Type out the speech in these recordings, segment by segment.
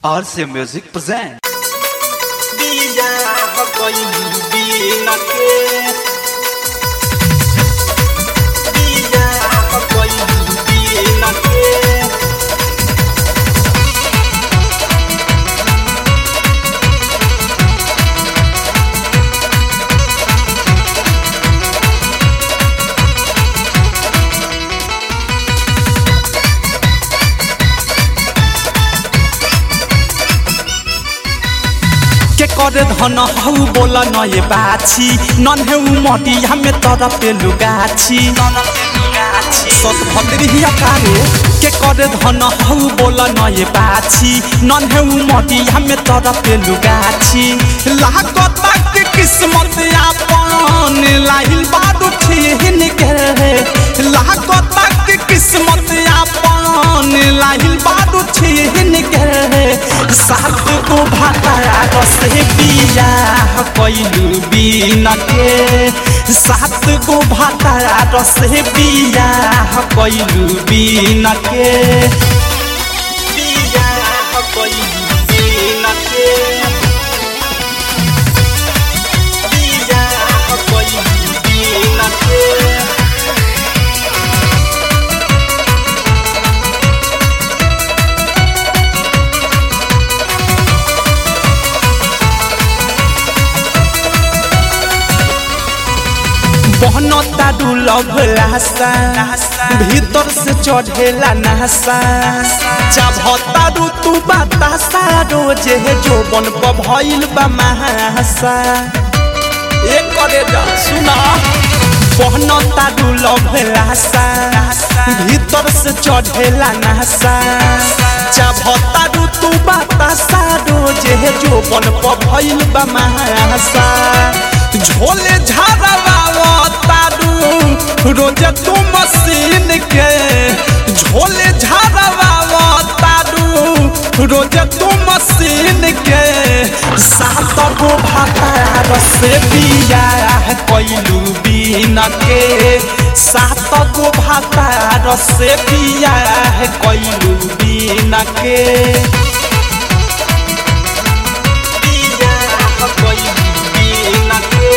RC Music present. बियाह कइली बिना के बियाह कइली बिना के के करे धन हौ बोला न ये बाछी नन हे उ मटिया में तर पे लुगाछी सत भद्रिया कारे के करे धन हौ बोला न ये बाछी नन हे उ मटिया में तर पे लुगाछी लागत के किस्मत आपन लाहिल बाडू छिन के लागत के किस्मत आपन लाहिल बाडू छिन के सात गो भाता से बियाह कैलू बिना के सात गो भाता से बियाह कैलू बिना के बियाह कइली बिना के बियाह कइली बिना के बहनता डुलभ लासा भीतर से चढ़ेला नासा चाभता ऋतु बतासा रोजे जोबन भइल बा महासा एक करे जा सुना बहनता डुलभ लासा भीतर से चढ़ेला नासा चाभता ऋतु बतासा रोजे जोबन भइल बा महासा झोले झाड़वा तारू रोजे तू मशीन के झोले झाड़वा तारू रोजे तू मशीन के सात गो भातार से बियाह कैलू बिना के सात गो भातार से बियाह कैलू बिना के बियाह कइली बिना के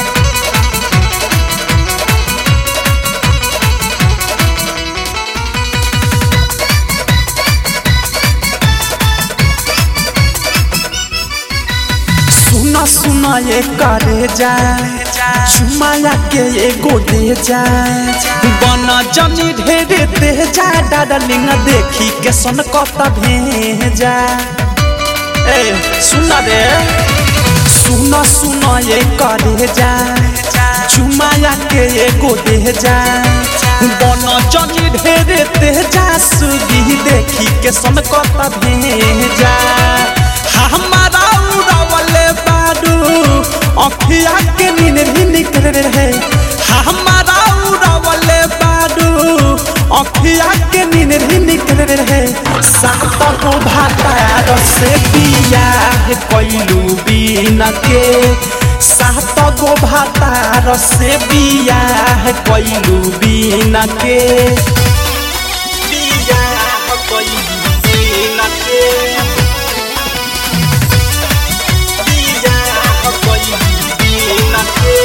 सुना सुना ये करे जा चुमाया के एगो दे जा बना जनी ढेरे दे जा डाडलिंग देखी के सन कत भेजा ए सुना रे सुना सुना ये करे जा चुमाया के एगो दे जा बना जनी ढेरे दे जा सुगी देखी के सन कत भेजा हमारा उड़ावले बाडू अखिया के नींद भी निकल रहे हमारा उड़ावले बाडू अखिया के नींद भी निकल रहे सात को भाता से बियाह कैलू बिना के सात गो भाता से बियाह कैलू बिना के बियाह कइली बिना के बियाह कइली बिना के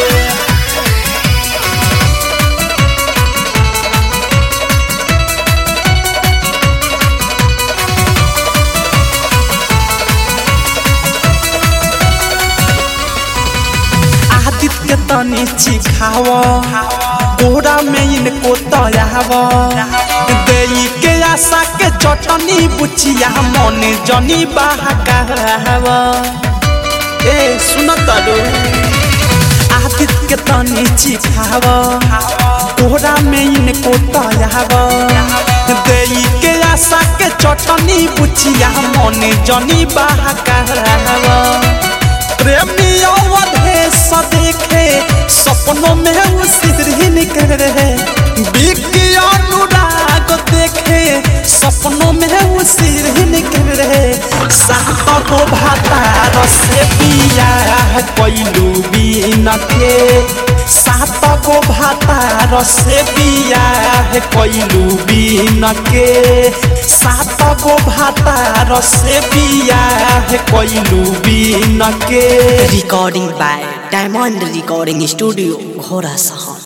आदित्य के तनी चिखाव कोरा में इनको तयाव देई के आशा के चटनी बुचिया मन जनी बहकाव ए सुन तरो आदित्य के तनी चिखाव कोरा में इनको तयाव देई के आशा के चटनी बुचिया मन जनी बहकाव प्रेमी अवधेश देखे सपनों में उसी निकल रहे बिकी अनुराग देखे सपनों में उसी निकल रहे सात को भातार से बियाह कैलू बिना के सात गो भातार से बियाह कैलू बिन के सात गो भातार से बियाह कैलू बिन के Recording by Diamond Recording Studio, Ghora Sahan.